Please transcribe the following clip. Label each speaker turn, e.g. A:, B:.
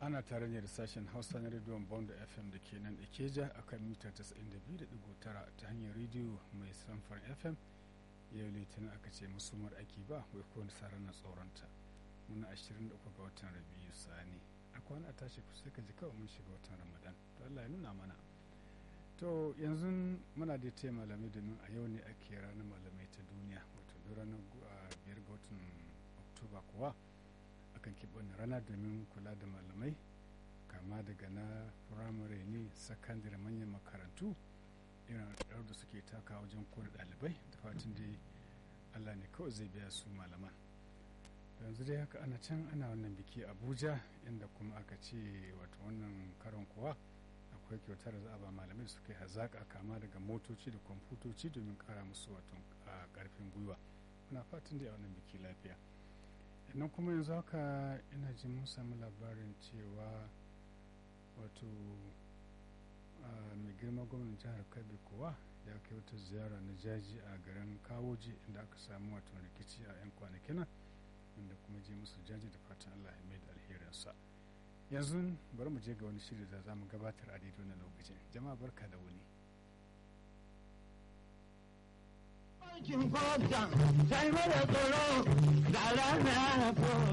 A: ana tare ne da sashen hausa na rediyon bond fm da ke nan ikeja a kan mita 92.9 ta hanyar rediyo mai samfar fm yau litinin aka ce musumar aiki ba wai kowane sarar na tsoronta muna 23 ga watan rabiu sani a kwana a tashi kusa ka ji kawai mun shiga watan ramadan to allah ya nuna mana to yanzu muna da taya malamai domin a yau ne ake ranar malamai ta duniya wato duk ranar biyar ga watan oktoba kuwa akan keɓe wani rana domin kula da malamai kama daga na firamare ne sakandare manyan makarantu irin rawar da suke taka wajen kore ɗalibai da fatan dai allah ne kawai zai biya su malaman yanzu dai haka ana can ana wannan biki abuja inda kuma aka ce wato wannan karon kuwa akwai kyautar da za a ba malamai suka yi hazaƙa kama daga motoci da kwamfutoci domin ƙara musu wato ƙarfin gwiwa muna fatan dai a wannan biki lafiya nan kuma yanzu haka ina jin mun samu labarin cewa wato mai girma gwamnan jihar kabi kuwa ya kai wata ziyara na jaji a garin kawoji inda aka samu wato rikici a 'yan kwanakin inda kuma je musu jaji da fatan allah ya mai da alherinsa yanzu bari mu je ga wani shiri da za mu gabatar a daidai na lokacin jama'a barka da wuni
B: Aikin kwamfuta sai mara tsoro da rana